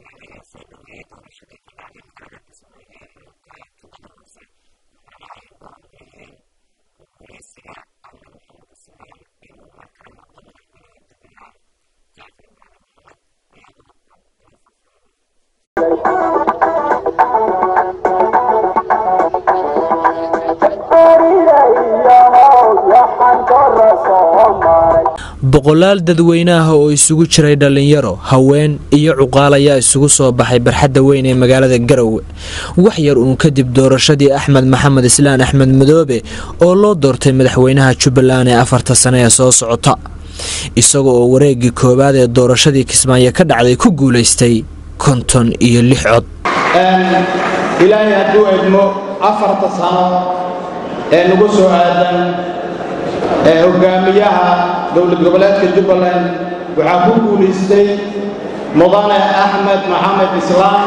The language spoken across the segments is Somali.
boqolaal dadweynaha oo isugu jiray dhallinyaro haween iyo cuqaal ayaa isugu soo baxay barxadda weyn ee magaalada garowe wax yar uun kadib doorashadii axmed maxamed islaan axmed madoobe oo loo doortay madaxweynaha jubbaland ee afarta sane ee soo socota isaga oo wareeggii koowaad ee doorashadii kismaayo ka dhacday ku guulaystay konton iyo lix cod ilaahay hadduu edmo afarta sano ee nagu soo aadan ee hoggaamiyaha dowlad goboleedka jubbaland waxaa ku guulaystay mudane axmed maxamed islaam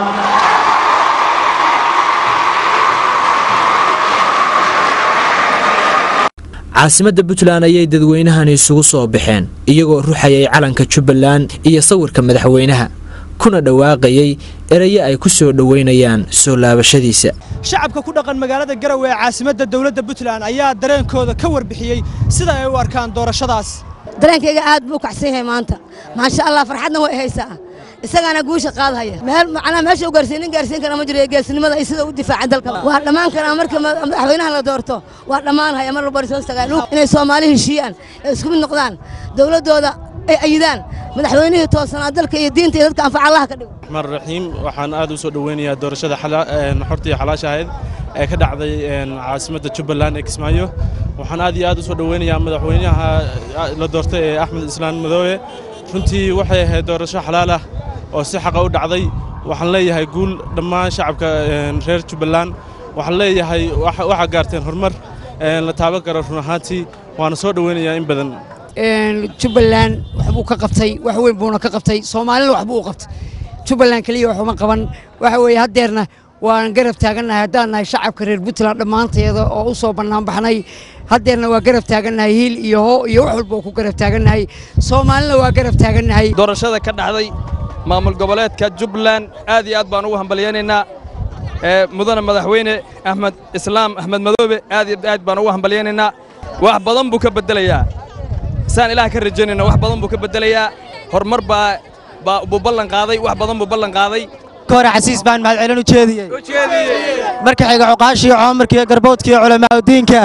caasimadda puntland ayay dadweynahani isugu soo baxeen iyagoo ruxayay calanka jubbaland iyo sawirka madaxweynaha kuna dhawaaqayay eraye ay ku soo dhoweynayaan soo laabashadiisa shacabka ku dhaqan magaalada garowe ee caasimadda dowladda puntland ayaa dareenkooda ka warbixiyey sida ay u arkaan doorashadaas dareenkayga aad buu u kacsan yahay maanta maasha allah farxadna way haysaa isagaana guusha qaadhaya macnaa meesha u gaarsiin nin gaarsiin kara ma jiro ee geesinimada ay sida u difaaceen dalka waa dhammaan karaa marka madaxweynaha la doorto waa dhammaan haya mar walba soo tagaan inay soomaali heshiiyaan ee isku mid noqdaan dowladdooda ay ayidaan madaxweynihii toosanaa dalka iyo diinta iyo dadka anfaca allaha ka dhigo raxmaan raxiim waxaan aad u soo dhoweynayaa doorashada xorta iyo xalaasha ahayd ee ka dhacday caasimadda jubbaland ee kismaayo waxaan aad iyo aad u soo dhoweynayaa madaxweynaha la doortay ee axmed islaan madoobe runtii waxay ahayd doorasho xalaal ah oo si xaqa u dhacday waxaan leeyahay guul dhammaan shacabka reer jubbaland waxaan leeyahay waxaa gaarteen horumar la taaban karo run ahaantii waana soo dhoweynayaa in badan jubbaland waxbuu ka qabtay wax weyn buuna ka qabtay soomaalina waxbuu u qabtay jubbaland keliya waxuma qaban waxa weeye haddeerna waan garab taagannahay haddaan nahay shacabka reer puntland dhammaanteeda oo u soo bannaanbaxnay haddeerna waa garab taagannahay hiil iyo hoo iyo wax walba oo ku garab taagannahay soomaalina waa garab taagannahay doorashada ka dhacday maamul goboleedka jubbaland aad iyo aad baan ugu hambalyaynaynaa mudane madaxweyne axmed islaam axmed madoobe aad iyo aad baan ugu hambalyaynaynaa wax badan buu ka beddelayaa saan ilaah ka rajaynayna wax badan buu ka beddelayaa horumar baa baa buu ballan qaaday wax badan buu ballan qaaday hore xasiis baan mahadcelin u jeediyey marka xiga cuqaashiiyo coomarkiiyo garboodkiiyo culamaauddiinka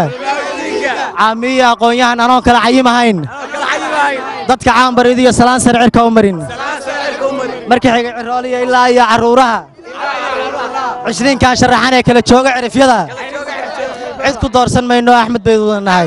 caamiyo aqoon-yahan anoon kala cayimahayn dadka caanbaridiyo salaan sare cirka u marin marka xiga cirooliya ilaa iyo carruuraha cishriinkan sharaxan ee kala jooga cirifyada cid ku doorsan mayno axmed baydu wada nahay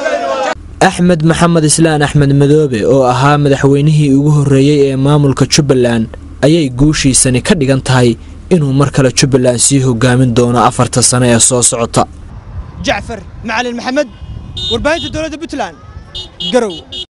axmed maxamed islaan axmed madoobe oo ahaa madaxweynihii ugu horreeyey ee maamulka jubbaland ayay guushiisani ka dhigan tahay inuu mar kale jubbaland sii hogaamin doono afarta sane ee soo socota jacfar macalin maxamed warbaahinta dowladda puntland garow